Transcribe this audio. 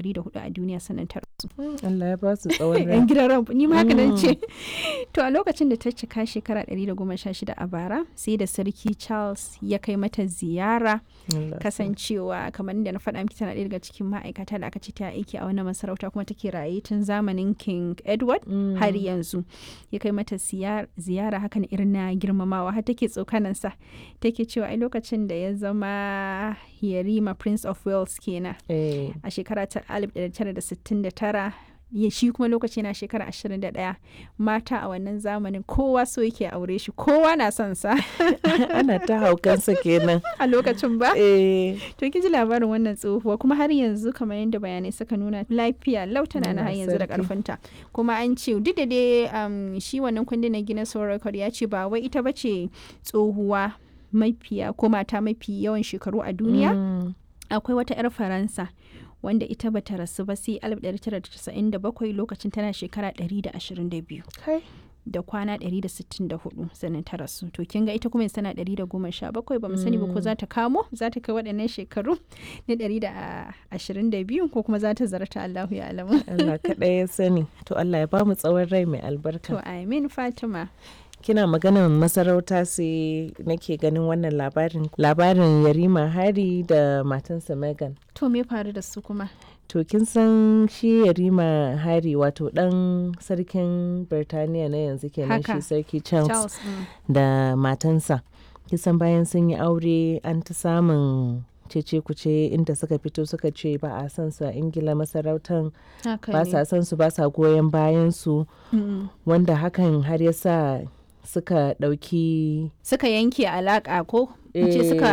104 a duniya sannan ta rasu Allah ya ba su tsawon rai yan gidan ran ni ma haka nan ce to a lokacin da ta cika shekara 116 a bara sai da sarki Charles ya kai mata ziyara Allah kasancewa kamar da na faɗa miki tana ɗaya daga cikin ma'aikata da aka ce ta aiki a wannan masarauta kuma take raye tun zamanin King Edward Mm. har yanzu ya kai mata siyar- ziyara hakan irin na girmamawa har take tsokanansa take cewa ai lokacin da ya zama yarima prince of wales kenan Eh, a shekara ta 1969 ya shi kuma lokaci na shekara 21 mata a wannan zamanin kowa so yake aure shi kowa na son sa ana ta haukansa kenan a lokacin ba eh to kin ji labarin wannan tsohuwa kuma har yanzu kamar yadda bayanai suka nuna lafiya lautana na har Allah yanzu da sarki. karfinta kuma an ce duk da dai um, shi wannan kundin na Guinness World Record ya ce ba wai ita bace tsohuwa mafiya ko mata mafi yawan shekaru a duniya Mm. akwai wata 'yar faransa wanda ita bata rasu ba sai 1997 lokacin tana shekara 122 kai da kwana 164 sannan ta rasu to kin ga ita kuma yanzu tana 117 ba mu sani ba ko za ta kamo za ta kai waɗannan shekaru na 122 ko kuma za ta zarta Allahu ya alamu Allah kaɗai ya sani to Allah ya ba mu tsawon rai mai to albarka amin Fatima kina maganar masarauta sai nake ganin wannan labarin labarin Yarima Hari da matansa Megan to me faru da su kuma to kin san shi Yarima Hari wato dan sarkin Birtaniya na yanzu kenan Haka. shi sarki Charles, Charles mm. da matansa kisan bayan sun yi aure an ta samun cece kuce inda suka fito suka ce ba a san su a ingila masarautan haka ba ne sa san su ba sa goyon bayan su Mm. wanda hakan har ya sa suka ɗauki suka yanke alaka ko Eh, ce suka